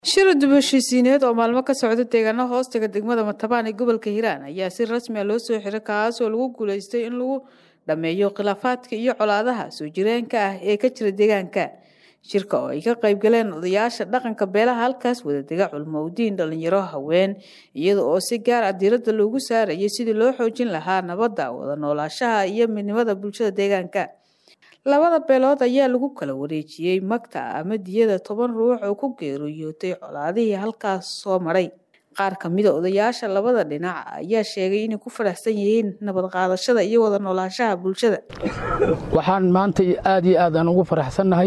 shir dib-u-heshiisiineed oo maalmo ka socda deegaano hoostaga degmada matabaan ee gobolka hiiraan ayaa si rasmi a loo soo xiray kaasoo lagu guuleystay in lagu dhammeeyo khilaafaadka iyo colaadaha soo jireenka ah ee ka jira deegaanka shirka oo ay ka qayb galeen odayaasha dhaqanka beelaha halkaas wadadega culmowdiin dhalinyaro haween iyada oo si gaar ah diiradda loogu saarayay sidii loo xoojin lahaa nabadda wada noolaashaha iyo midnimada bulshada deegaanka labada beelood ayaa lagu kala wareejiyey magta ama diyada toban ruux oo ku geeriyooday colaadihii halkaas soo maray qaar ka mida odayaasha labada dhinac ayaa sheegay inay ku faraxsan yihiin nabad qaadashada iyo wada noolaanshaha bulshada waxaan maanta aad iyo aad aan ugu faraxsannahay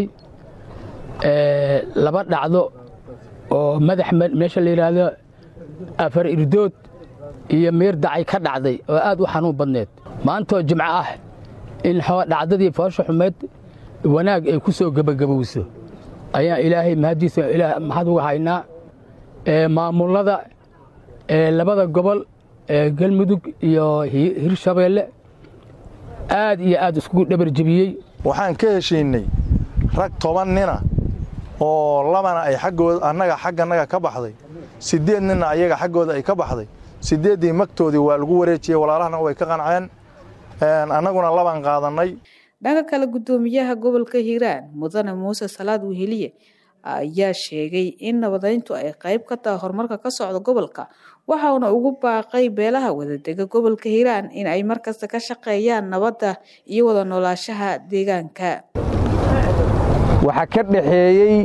laba dhacdo oo madax meesha la yidhaahdo afar irdood iyo meer dacay ka dhacday oo aad u xanuun badneed maantoo jimco ah in dhacdadii foosha xumeed wanaag ay ku soo gebagabowso ayaan ilaahay mahaddiisa maxad uga haynaa maamullada labada gobol galmudug iyo hirshabeelle aad iyo aad iskugu dhabar jebiyey waxaan ka heshiinnay rag toban nina oo labana ay aggooda annaga xagganaga ka baxday siddeed ninna ayaga xaggooda ay ka baxday siddeeddii magtoodii waa lagu wareejiyey walaalahana way ka qanceen annaguna labaan qaadannay dhanka kale guddoomiyaha gobolka hiiraan mudane muuse salaad weheliye ayaa sheegay in nabadayntu ay qayb ka tahay horumarka ka socda gobolka waxauna ugu baaqay beelaha wadadega gobolka hiiraan in ay markasta ka shaqeeyaan nabadda iyo wada noolaashaha deegaanka waxaa ka dhaxeeyey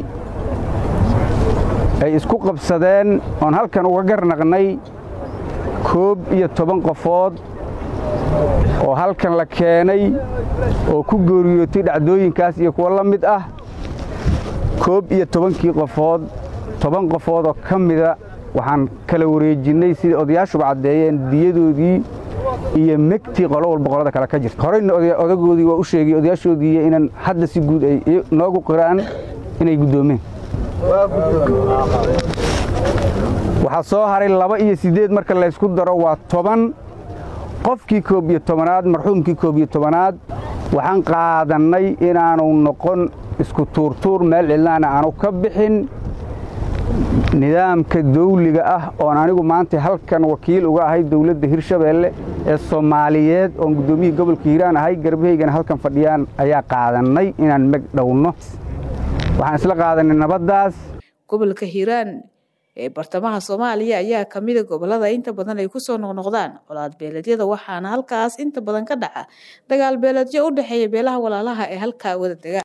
ay isku qabsadeen oon halkan uga garnaqnay koob iyo toban qofood oo halkan la keenay oo ku geeriyootay dhacdooyinkaas iyo kuwo la mid ah koob iyo tobankii qofood toban qofood oo ka mida waxaan kala wareejinnay sidai odayaashuba caddeeyeen diyadoodii iyo megtii qolo walba qolada kale ka jirta horeyna odagoodii waa u sheegay odayaashoodii inaan hadda si guud ay noogu qiraan inay guddoomeen waxaa soo haray laba iyo siddeed marka laysku daro waa toban qofkii koob iyo tobanaad marxuumkii koob iyo tobanaad waxaan qaadannay inaanu noqon isku tuurtuur meel cidlaana aanu ka bixin nidaamka dawliga ah oon anigu maanta halkan wakiil uga ahay dawladda hirshabeelle ee soomaaliyeed oon guddoomiyihii gobolka hiiraan ahay garbahaygana halkan fadhiyaan ayaa qaadannay inaan meg dhowno waxaan isla qaadannay nabaddaas gobolka hiiraan ee bartamaha soomaaliya ayaa ka mida gobollada inta badan ay ku soo noqnoqdaan colaad beeleedyada waxaana halkaas inta badan ka dhaca dagaal beeleedyo u dhexeeya beelaha walaalaha ee halkaa wada dega